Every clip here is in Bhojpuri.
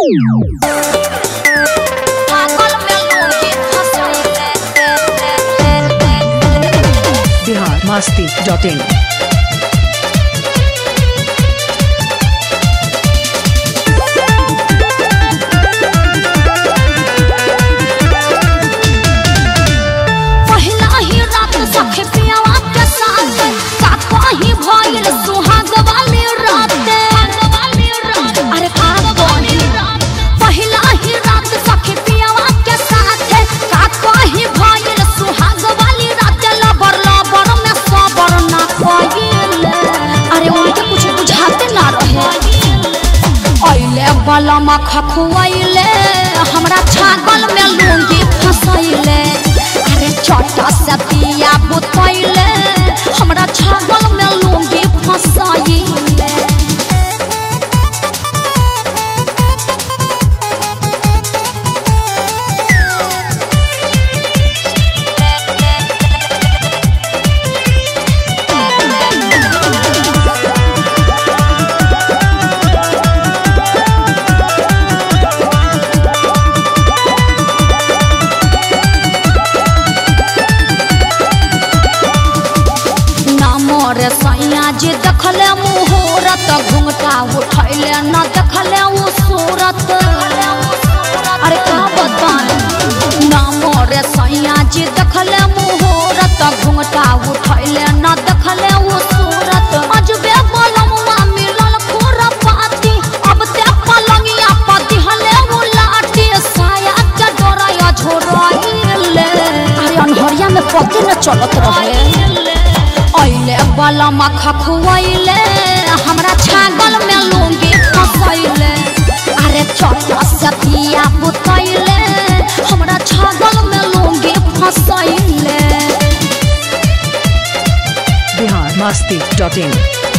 पागल में लूंगी फंसाइले बिहार मस्ती डॉट इन पहिला ही रात सखे पियावा के साथ का कहीं भइल सुहाग वाली रात अरे का बोली पहिला ही रात सखे पियावा के साथ का कहीं भइल सुहाग वाली रात लबर लबर में सबर ना कइल अरे उनके कुछ बुझाते ना रहे अइले बलमा खखुआइले हमरा छागल में लूंगी फसैले अरे छोटा से दिया बुतैले हमरा छागल में लूंगी फसैले नामो रे सैया जी देखले मुहूर्त घुंघटा उठैले न देखले उ सूरत अरे का बताएं नामो रे सैया जी देखले मुहूर्त घुंघटा उठैले न देखले उ सूरत अजबे बलमुआ मिलल खुरपाती अब ते पलंगिया पति हले उ लाठी साया के डोराया झोराइले अरे अनहरिया में पते न चलत रहे अइले बलमा खखुआइले हमरा छागल में लूंगी फसैले अरे चट से पिया बुतैले हमरा छागल में लूंगी फसैले बिहार मस्ती डॉट इन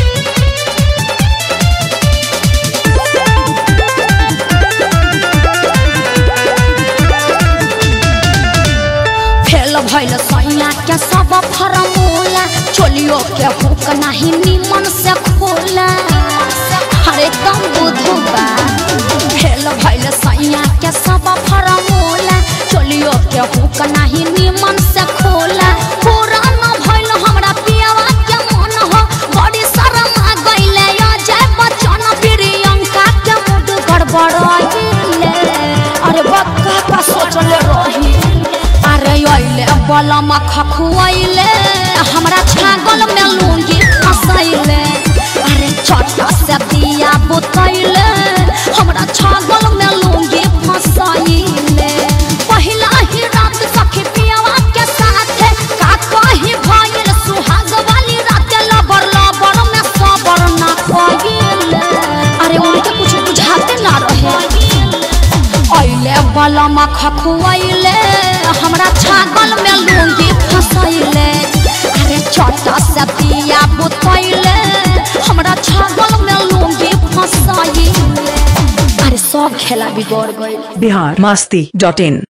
फेल भइल सैया के सब फरमूला चोलियो के हुक नाही निमन से खोला अरे कम बुधुबा फेल भइल सैया के सब फरमूला चोलियो के हुक नाही निमन से खोला पूरा न भइल हमरा पियावा के मन हो बड़ी शरम आ गइले अजय बच्चन प्रियंका के मूड गड़बड़ाइले अरे बक्का का सोचले रही अरे अइले बलमा खखुआइले हमरा छागल में लूंगी फसैले अरे चट से दिया बुतैले हमरा छागल में लूंगी फसैले पहिला ही रात सखी पियावा के साथ का कहीं भइल सुहाग वाली रात लबर लबर में सबर ना कइले अरे उनके कुछ बुझाते ना रहे अइले बलमा खखुआइले हमरा छागल में लूंगी फसैले अरे छोटा से दिया बुतैले हमरा छागल में लूंगी फसैले अरे सब खेला बिगड़ गइल बिहार मस्ती डॉट इन